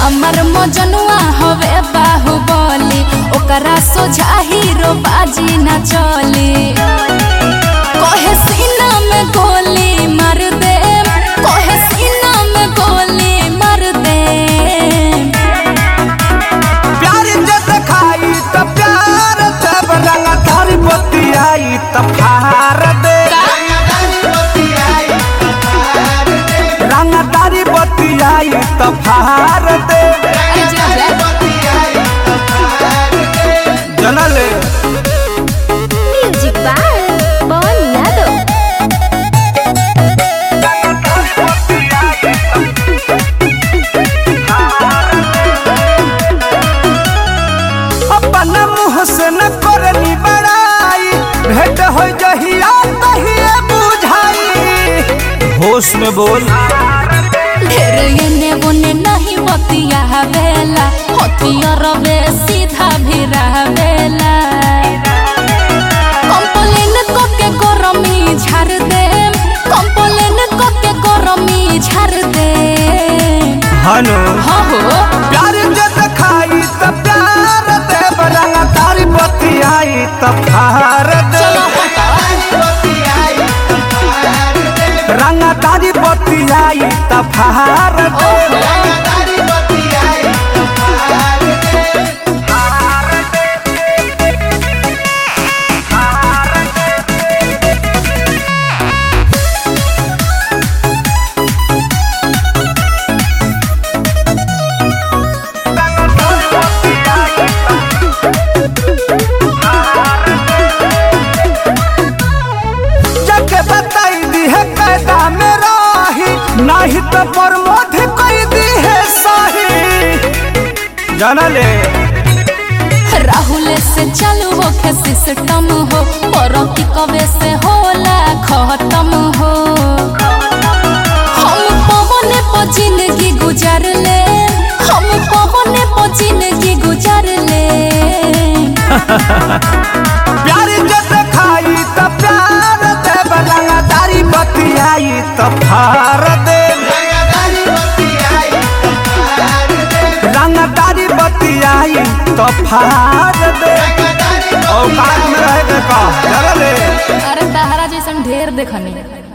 हमर मजनुआ हवे बाहुबली ओकरा सोझा हीरो बाजी न चली कहे सीना में गोली मार दे कहे सीना में गोली मार दे प्यार जब खाई त प्यार जब रंग तारी बत्ती आई त फार दे रंग तारी बत्ती आई त फार दे अरे जा जा। जनले म्यूजिक बाय पवन यादव अपन मुँह से न करनी बड़ाई भेंट हो जहिया तहिए बुझाई होश में बोल ढेर एने ओने नहीं बतिया बेला हथियार बे सीधा भी बेला कंप्लेन को के गरमी झाड़ दे कंप्लेन को के गरमी झाड़ दे हनो हो हो प्यार जब खाई त प्यार दे रंग तारी बत्ती आई त फार दे चलो हटा रंग तारी बत्ती आई त फार दे जके बताई दी है कैदा में राही नहीं तो प्रमोद कोई दी है सही जानले राहुल से चालू हो के सिस्टम हो और की कवे से होला खत्म हो हम पवने पर जिंदगी गुजार ले हम पवने पर जिंदगी गुजार ले प्यार जब खाई त प्यार दे रंग तारी बत्ती आई त फार दे रंग तारी बत्ती आई त फार दे औकात में रह के का जानले अरे तहरा जैसन ढेर देखनी